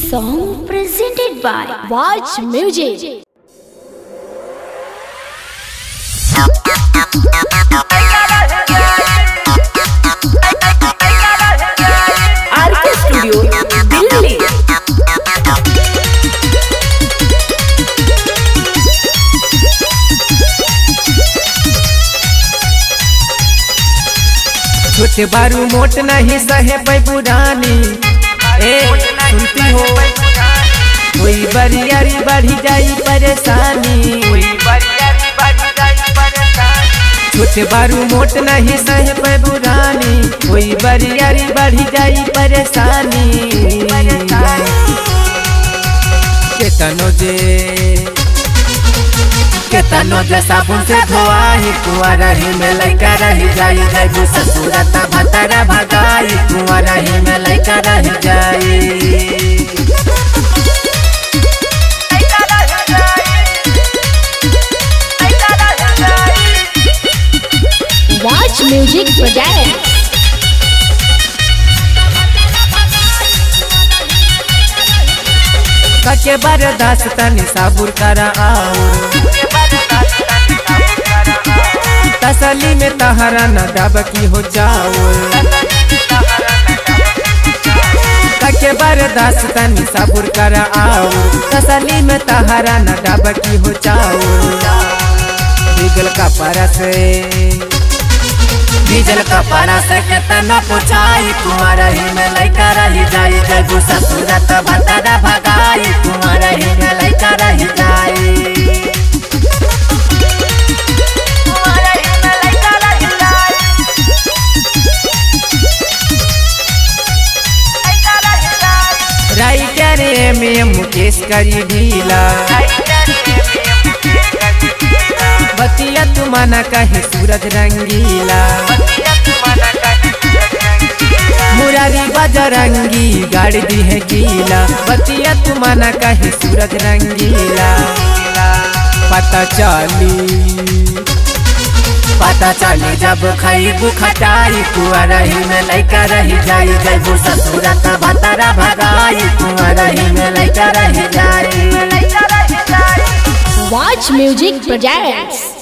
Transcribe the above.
song presented by Watch Music. RK studio Delhi छोटे बारू मोट नहीं सहे पै पुरानी ए सुनती हो कोई बरियारी बढ़ी जाई परेशानी छोटे बारू मोट नहीं सहे पै पुरानी कोई बरियारी बढ़ी जाई परेशानी केतनो जे केतनो जे साबुन से धोआई कुआ रही में लइका रही जाई जाई ससुरता भतरा भगाई कुआ रही में लइका रही जाई Watch Music Project. कके बरदास तनी साबुर करा आउर तसली में तहरा न डब की हो जाऊर कके बरदास तनी साबुर करा आउर तसली में तहरा न डब की हो जाऊर भीगल का परस डीजल का परस के तना पुछाई कुमार ही में लइका रही जाई जगू ससुरत भतरा भगाई कुमार ही में लइका रही जाई राइटर में मुकेश करी ढीला बतिया तू माना कहे सूरज रंगीला मुरारी बजरंगी गाड़ी दी है गीला बतिया तू माना कहे सूरज रंगीला पता चली पता चली जब खईबू खटाई कुआ रही में लइका रही जाई जैबू ससुरत भतरा भगाई कुआ रही में लइका रही जाई Watch Music Projects.